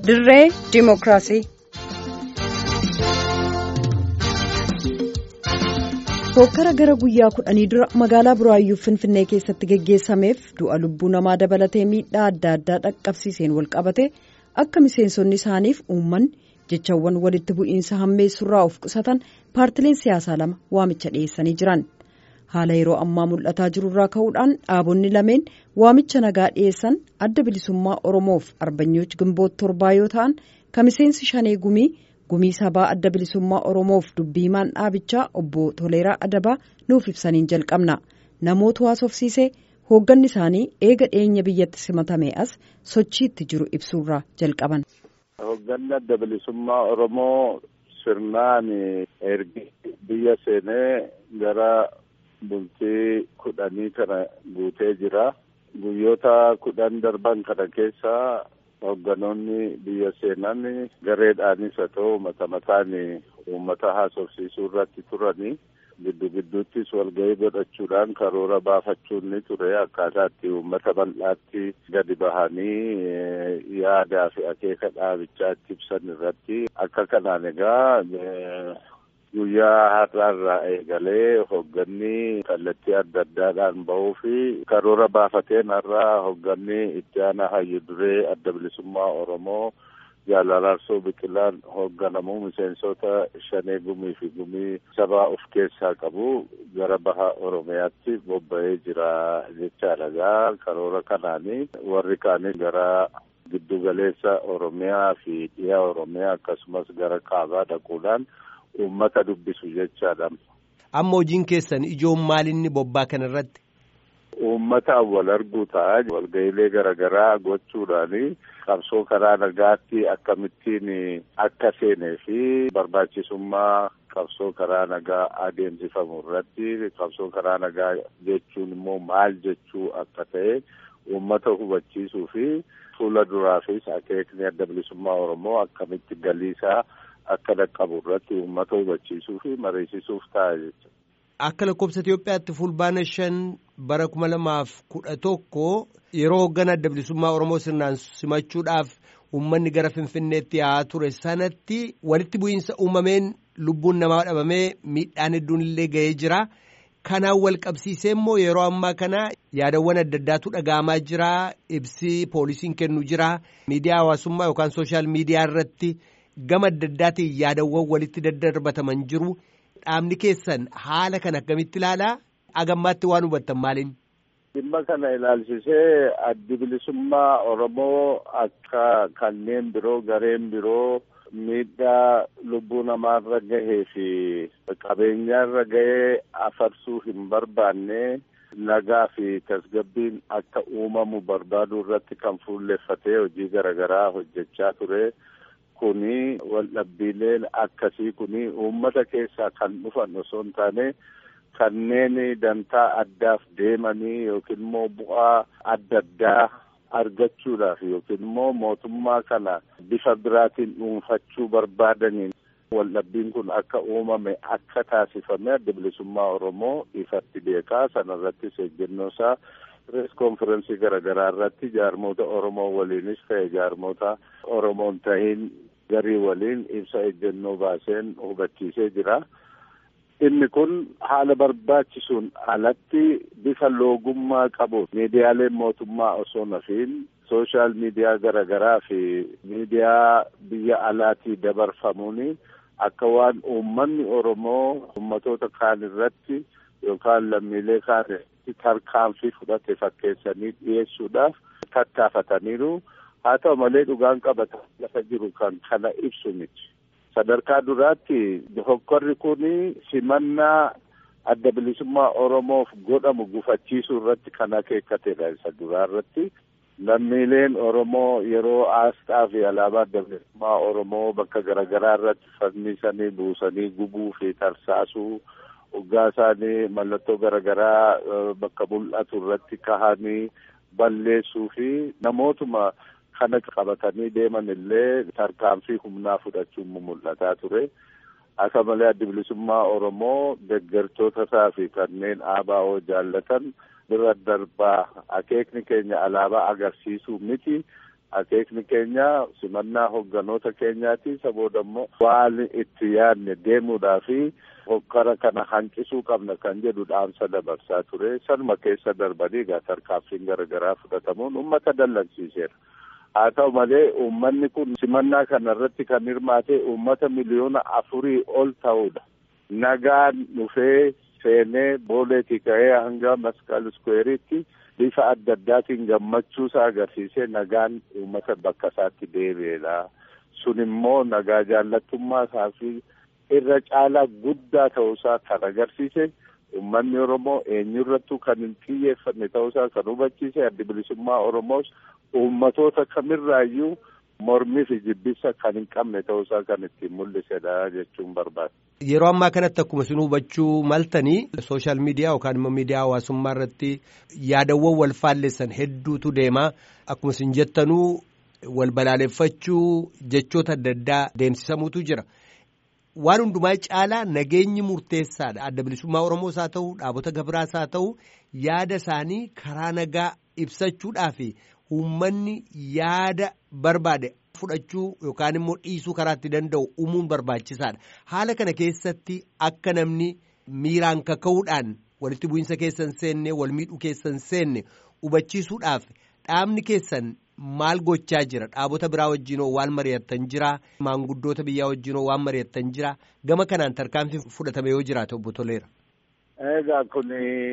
dirree diimokiraasii. Hokkara gara guyyaa kudhanii dura magaalaa Buraayyuu Finfinnee keessatti geggeessameef du'a lubbuu namaa dabalatee miidhaa adda addaa dhaqqabsiiseen walqabate akka miseensonni isaaniif uummanni jechawwan walitti bu'iinsa hammeessurraa of qusatan paartileen siyaasaa lama waamicha dhiyeessanii jiran. Haala yeroo ammaa mul'ataa jirurraa ka'uudhaan dhaabonni lameen waamicha nagaa dhiyeessan adda bilisummaa Oromoof arbanyooch gimboot torbaa yoo ta'an kan miseensi shanee gumii. gumii sabaa adda bilisummaa oromoof dubbiimaan dhaabichaa obbo toleeraa adabaa nuuf ibsaniin jalqabna namoota haasofsiisee hoogganni isaanii eega dhiyeenya biyyatti simatame as sochiitti jiru ibsuurraa jalqaban. hoogganni adda bilisummaa oromoo sirnaan ergi biyya seenee gara bultii kudhanii kana guutee jira guyyoota kudhan darban kana keessa. Hoogganoonni biyya seenan gareedhaanis haa ta'u mata mataan uummata haasofsiisuu irratti turanii giddu gidduuttis walgahii godhachuudhaan karoora baafachuun ni ture akkaataa itti uummata bal'aatti gadi bahanii yaadaa fi akeeka dhaabichaa itti ibsan irratti akka kanaan egaa guyyaa har'aarraa eegalee hoogganni kallattii adda addaadhaan bahuu fi karoora baafateen har'aa hoogganni itti aanaa hayyu duree adda bilisummaa oromoo jaalalaarsoo biqilaan hoogganamu miseensota shanee gumii fi gumii sabaa of keessaa qabu gara baha oromiyaatti bobba'ee jira jechaadha gaa karoora kanaanii warri kaanii gara giddu galeessa oromiyaa fi dhiyaa oromiyaa akkasumas gara kaabaa dhaquudhaan uummata dubbisu jechaadha. Amma hojiin keessan ijoon maalinni bobbaa kana irratti? Uummata wal arguu ta'a walga'iilee garaagaraa gochuudhaani qabsoo karaa nagaatti akkamittiin akka seenee fi barbaachisummaa qabsoo karaa nagaa adeemsifamu irratti qabsoo karaa nagaa jechuun immoo maal jechuu akka ta'e uummata hubachiisuu fi fuula duraafis akeekni adda bilisummaa Oromoo akkamitti galiisaa akka dhaqqabu irratti uummata hubachiisuu fi mariisisuuf ta'a jechuudha. Akka lakkoofsa Itoophiyaatti fulbaana shan bara kuma lamaaf kudha tokko yeroo hoogganaa adda bilisummaa Oromoo sirnaan simachuudhaaf uummanni gara Finfinneetti yaa'aa ture sanatti walitti bu'iinsa uumameen lubbuun namaa dhabamee miidhaan hedduun illee ga'ee jira. Kanaan wal qabsiisee immoo yeroo ammaa kana yaadawwan adda addaatu dhaga'amaa jira. Ibsi poolisiin kennu jira. Miidiyaa hawaasummaa yookaan sooshaal miidiyaa irratti gama adda addaatiin yaadawwan walitti daddarbataman jiru. Dhaabni keessan haala kana akkamitti ilaalaa? Agammaatti waan hubattan maaliin? Dhimma kana ilaalchisee addi bilisummaa Oromoo akka kanneen biroo gareen biroo miidhaa lubbuu namaarra gahee fi qabeenyaarra gahee afarsuu hin barbaanne nagaa fi tasgabbiin akka uumamu barbaaduu irratti kan fuulleffatee hojii garaagaraa hojjechaa ture. Kuni waldhabbiileen akkasii kuni uummata keessaa kan dhufan osoo hin taane kanneen dantaa addaaf deemanii yookiin immoo bu'aa adda addaa argachuudhaaf yookiin immoo mootummaa kana bifa biraatiin dhuunfachuu barbaadaniin waldhabbiin kun akka uumame akka taasifame adda bilisummaa Oromoo ifatti beekaa sanarrattis ejjennoo isaa pirees konferensii garaagaraa irratti jaarmoota Oromoo waliinis ta'e jaarmoota Oromoon tahiin garii waliin ibsa ejjennoo baaseen hubachiisee jira. Inni kun haala barbaachisuun alatti bifa loogummaa qabu miidiyaaleen mootummaa osoo nafiin sooshaal miidiyaa garaagaraa fi miidiyaa biyya alaatii dabarfamuuni akka waan uummanni Oromoo uummatoota kaan irratti yookaan lammiilee kaan irratti tarkaanfii fudhate fakkeessanii dhiyeessuudhaaf tattaafataniiru. Haa ta'u malee dhugaan qabata lafa jiru kan kana ibsu miti. Sadarkaa duraatti hokkorri kun simannaa adda bilisummaa Oromoof godhamu gufachiisuu irratti kan akeekatedha isa duraa irratti. Lammiileen Oromoo yeroo aasxaa fi alaabaa adda bilisummaa Oromoo bakka garaagaraa irratti fannisanii buusanii gubuu fi tarsaasuu hoggaa isaanii mallattoo garaagaraa bakka mul'atu irratti kahanii balleessuu fi namootuma kana qabatanii deeman illee tarkaanfii humnaa fudhachuun mul'ataa ture. Akka malee addi bilisummaa Oromoo deeggartoota isaa fi kanneen ABO jaallatan bira darbaa akeekni keenya alaabaa agarsiisuu miti akeekni keenya simannaa hogganoota keenyaati isa booda immoo waan itti yaadne deemuudhaa fi hokkara kana hanqisuu qabna kan jedhu dhaamsa dabarsaa ture sanuma keessa darbanii egaa tarkaanfiin garaagaraa fudhatamuun uummata dallansiiseera. haa ta'u malee uummanni kun simannaa kana irratti kan hirmaate uummata miliyoona afurii ol ta'udha. Nagaan dhufee seenee booleetii ka'ee hanga masqal iskuweeriitti bifa adda addaatiin gammachuusaa agarsiisee nagaan uummata bakka isaatti deebi'eedha. Sun immoo nagaa jaallattummaa isaa fi irra caalaa guddaa ta'uusaa kan agarsiise uummanni Oromoo eenyurrattuu kan hin xiyyeeffanne ta'uusaa kan hubachiise addi bilisummaa Oromoos uummatoota kamirraayyuu mormii fi jibbisa kan hin qabne ta'uusaa kan ittiin mul'isedha jechuun barbaada. Yeroo ammaa kanatti akkuma isin hubachuu maltanii sooshaal miidiyaa yookaan immoo miidiyaa hawaasummaa irratti yaadawwan wal faalleessan hedduutu deemaa akkuma isin jettanuu wal balaaleffachuu jechoota adda addaa deemsisamuutu jira. Waan hundumaa caalaa nageenyi murteessaadha. Adda bilisummaa Oromoos haa ta'u dhaabota gabiraas haa ta'u yaada isaanii karaa nagaa ibsachuudhaaf uummanni yaada barbaade fudhachuu yookaan immoo dhiisuu karaa itti danda'u uumuun barbaachisaadha. Haala kana keessatti akka namni miiraan kaka'uudhaan walitti bu'iinsa keessan seenne wal miidhuu keessan seenne hubachiisuudhaaf dhaabni keessan maal gochaa jira dhaabota biraa wajjinoo waan mari'attan jira maanguddoota biyyaa wajjinoo waan mari'attan jira gama kanaan tarkaanfii fudhatame yoo jiraate obbo Toleera. Egaa kun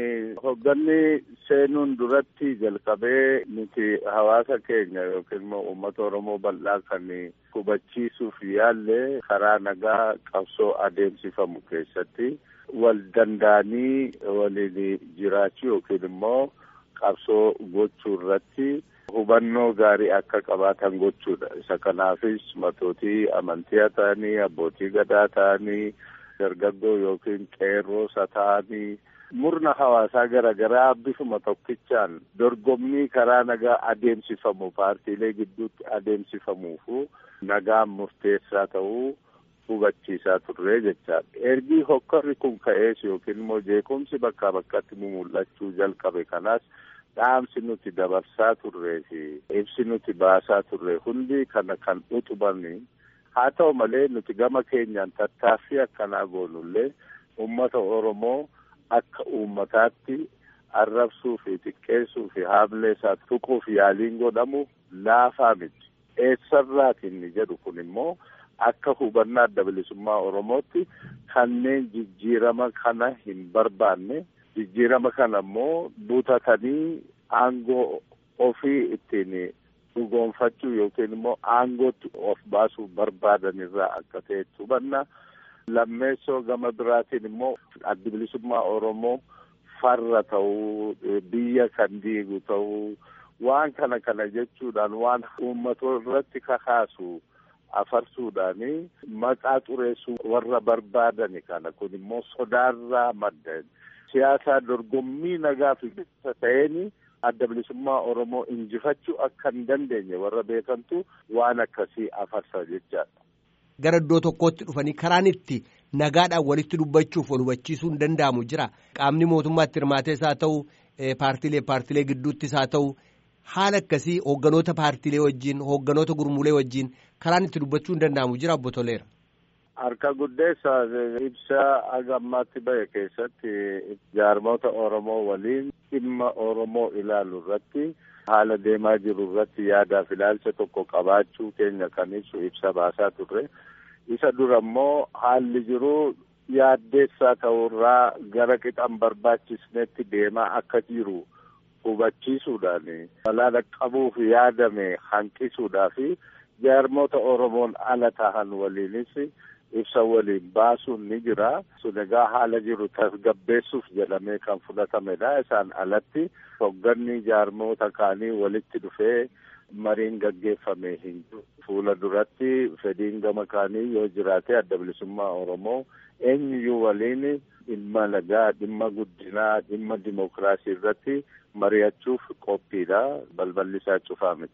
hogganni seenuun duratti jalqabee nuti hawaasa keenya yookiin immoo uummata Oromoo bal'aa kan hubachiisuuf yaalle karaa nagaa qabsoo adeemsifamu keessatti wal danda'anii waliin jiraachuu yookiin immoo qabsoo gochuu irratti hubannoo gaarii akka qabaatan gochuudha. Isa kanaafis matootii amantii haa ta'anii abbootii gadaa ta'anii dargaggoo yookiin qeerroosa ta'anii murna hawaasaa garaagaraa bifuma tokkichaan dorgommii karaa nagaa adeemsifamu paartiilee gidduutti adeemsifamuufu nagaan murteessaa ta'uu hubachiisaa turre jechaadha. Ergi hokkorri kun ka'ees yookiin immoo jeequmsi bakkaa bakkatti mul'achuu jalqabe kanaas dhaamsi nuti dabarsaa turree fi ibsi nuti baasaa turre hundi kana kan utubanii haa ta'u malee nuti gama keenyaan tattaaffii akkanaa goonullee uummata Oromoo akka uummataatti arrabsuu fi xiqqeessuu fi haamlee isaa tuquuf yaaliin godhamu laafaa miti. Eessarraati inni jedhu kun immoo akka hubannaa adda bilisummaa Oromootti kanneen jijjiirama kana hin barbaanne jijjiirama kana immoo butatanii aangoo ofii ittiin dhugoonfachuu yookiin immoo aangootti of baasuu barbaadan irraa akka ta'etti hubanna. Lammeessoo gama biraatiin immoo addi bilisummaa Oromoo farra ta'uu biyya kan diigu ta'uu waan kana kana jechuudhaan waan uummatoo irratti kakaasu afarsuudhaani maqaa xureessuu warra barbaadani kana kun immoo sodaarraa madda siyaasaa dorgommii nagaa fi bilisa ta'een adda bilisummaa Oromoo injifachuu akka hin dandeenye warra beekantu waan akkasii afarsa jechaadha. Gara iddoo tokkootti dhufanii karaan itti nagaadhaan walitti dubbachuuf wal hubachiisuu hin danda'amu jira. Qaamni mootummaatti hirmaatees haa ta'u paartiilee paartiilee gidduuttis haa ta'u haala akkasii hoogganoota paartiilee wajjin hoogganoota gurmuulee wajjin karaan itti dubbachuu hin danda'amu jira obbo Toleera. Harka guddeessa ibsa haga ammaatti bahe keessatti jaarmoota Oromoo waliin dhimma Oromoo ilaalu irratti haala deemaa jiru irratti yaadaaf ilaalcha tokko qabaachuu keenya kan ibsu ibsa baasaa turre. Isa dura immoo haalli jiru yaaddeessaa ta'urraa gara qixan barbaachisnetti deemaa akka jiru hubachiisuudhaan balaa dhaqqabuuf yaadame hanqisuudhaa fi jaarmoota Oromoon ala tahan waliinis ibsa waliin baasuun ni jira. Sun egaa haala jiru tasgabbeessuuf jedhamee kan fudhatamedha. Isaan alatti hogganni jaarmoota kaanii walitti dhufee mariin gaggeeffame hin jiru. Fuula duratti fedhiin gama kaanii yoo jiraate adda bilisummaa Oromoo eenyuyyuu waliin dhimma nagaa, dhimma guddinaa, dhimma dimokiraasii irratti mari'achuuf qophiidha. Balballi isaa cufaa miti.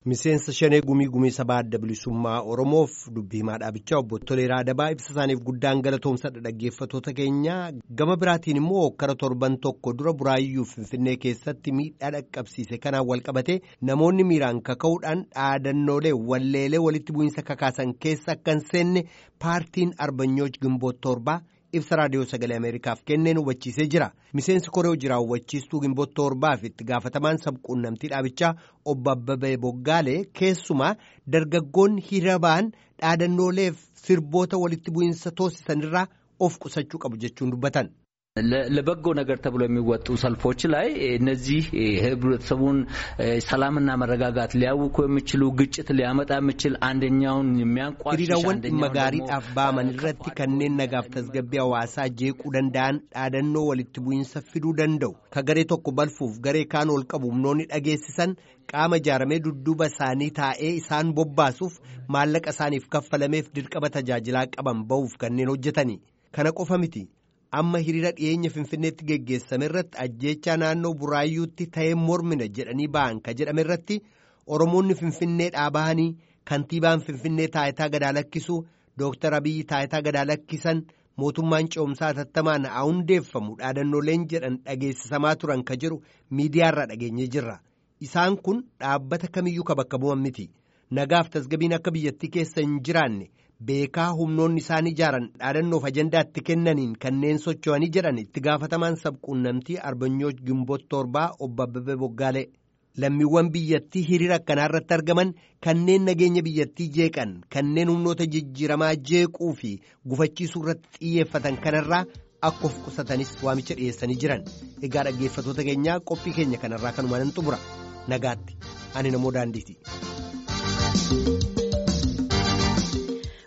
Miseensa shanee gumii gumii sabaa adda bilisummaa Oromoof dubbii himaa dhaabichaa obbo Toleeraa Adabaa ibsa isaaniif guddaan galatoomsadha dhaggeeffattoota keenya gama biraatiin immoo hokkara torban tokko dura buraayyuu Finfinnee keessatti miidhaa dhaqqabsiise kanaan walqabate namoonni miiraan kaka'uudhaan dhaadannoolee walleelee walitti bu'iinsa kakaasan keessa akka hin seenne paartiin Arbanyooj Gimboot torbaa. ibsa raadiyoo sagalee ameerikaaf kenneen hubachiisee jira miseensi koree hojii raawwachiistuu gimboot torbaaf itti gaafatamaan sabquunnamtii dhaabichaa obbo Abbabee Boggaalee keessumaa dargaggoonni hiriira ba'an dhaadannooleef sirboota walitti bu'iinsa toosisanirraa of qusachuu qabu jechuun dubbatan. ለበጎ ነገር ተብሎ የሚወጡ ሰልፎች ላይ እነዚህ ህብረተሰቡን ሰላምና መረጋጋት ሊያውኩ የሚችሉ ግጭት ሊያመጣ የሚችል አንደኛውን የሚያንቋሽሽ hiriirawwan dhimma gaariidhaaf ba'aman irratti kanneen nagaaf tasgabbii hawaasaa jeequu danda'an dhaadannoo walitti bu'iinsa fiduu danda'u ka garee tokko balfuuf garee kaan ol qabu humnoonni dhageessisan qaama ijaaramee dudduuba isaanii taa'ee isaan bobbaasuuf maallaqa isaaniif kaffalameef dirqama tajaajilaa qaban ba'uuf kanneen hojjetani kana qofa miti. amma hiriira dhiyeenya finfinneetti geggeessame irratti ajjeechaa naannoo buraayyuutti ta'ee mormina jedhanii ba'an ka jedhame irratti oromoonni finfinnee dhaabahanii kantiibaan finfinnee taayitaa gadaa lakkisu dooktar abiyyi taayitaa gadaa lakkisan mootummaan ce'umsaa hatattamaan haa hundeeffamu dhaadannooleen jedhan dhageessisamaa turan ka jedhu miidiyaarraa dhageenyee jirra isaan kun dhaabbata kamiyyuu ka bakka bu'an miti nagaaf tasgabiin akka biyyattii keessa hin jiraanne. beekaa humnoonni isaan ijaaran dhaadannoof ajandaatti kennaniin kanneen socho'anii jedhan itti gaafatamaan sabquunnamtii arbanyooj gimboot torbaa obbo Abbabee Boggaalee lammiiwwan biyyattii hiriira akkanaa irratti argaman kanneen nageenya biyyattii jeeqan kanneen humnoota jijjiiramaa jeequu fi gufachiisuu irratti xiyyeeffatan kanarraa akka of qusatanis waamicha dhiyeessanii jiran egaa dhaggeeffattoota keenyaa qophii keenya kanarraa kanumaan xumura nagaatti ani namoo daandiiti.